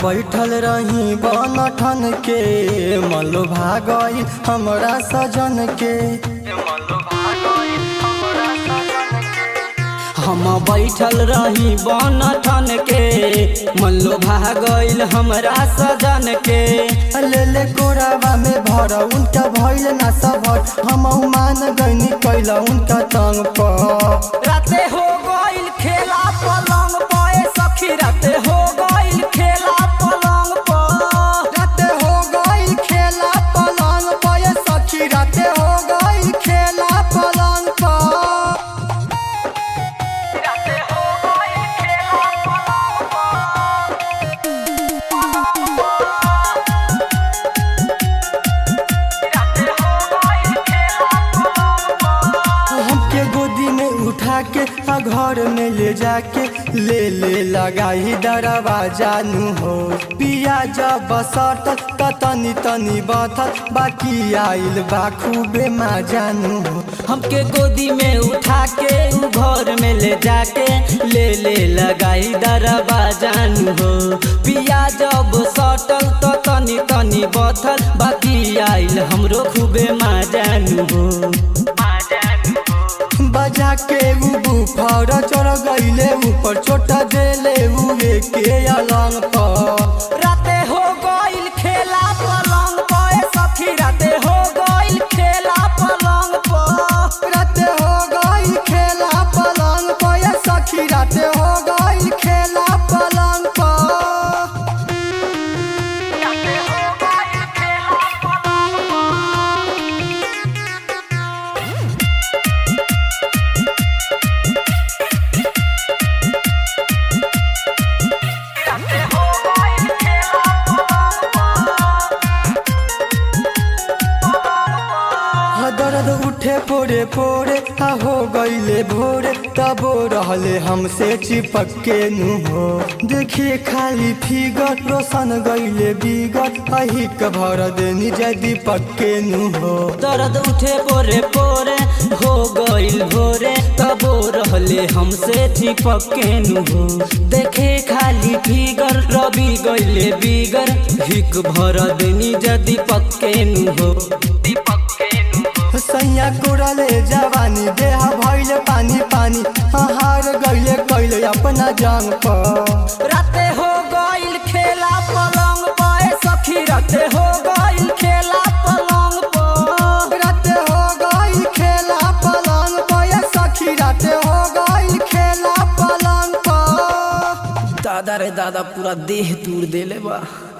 बैठल रही बन ठन के मल्लो भागई हमरा सजन के हम बैठल रही बन ठन के मल्लो भागल हमरा सजन के ले ले कोरावा में भर उनका भइल ना सभर हम मान गईनी कैला उनका तंग पर राते हो गइल खेला पलंग पे सखी राते हो गइल खेला पलंग पर राते हो गई खेला पलंग पर सखी राते हो गई खेला पलंग पर राते हो गइल खेला पलंग पर राते हो गइल खेला पलंग पर हमके गोदी में उठा के आ घर में ले जाके ले ले लगाई डरवा जानू हो पिया जब बसत त तनी तनी बथत बाकी आइल बा खूबे मा जानू हो हमके गोदी में उठा के उ घर में ले जाके ले ले लगाई दरबा जानू हो पिया जब सटल तो तनी तनी बथल बाकी आइल हमरो खूबे मा जानू हो मा जानू हो बजा के उ बुफर चढ़ गईले ऊपर छोटा देले उहे के अलंग पर राते हो गइल खेला पलंग पे सखी राते हो गइल खेला पलंग पर राते हो गई खेला पलंग पर सखी राते हो गई खेला पलंग पर राते हो गइल खेला पलंग पर राते हो गइल खेला पलंग हा दर्द उठे पोरे पोरे हा हो गईले भोरे तबो रहले हमसे चिपक के नु हो देखिए खाली फिगर रोशन गईले बिगड़ अही के भर देनी जय दीपक के नु हो दर्द उठे पोरे पोरे हो गइल भोरे तबो रहले हमसे चिपक के नु हो देखे खाली फिगर रवि गइले बिगर हिक भर देनी जा दीपक के नु हो दीपक के नु हो सैया कोरले जवानी देह भइले पानी पानी हा हार गईले कैले अपना जांग पर राते हो गइल खेला पलंग पे सखी राते हो गइल खेला पलंग पर राते हो गई खेला पलंग पर सखी राते हो गई खेला पलंग पर दादा रे दादा पूरा देह तूर देले बा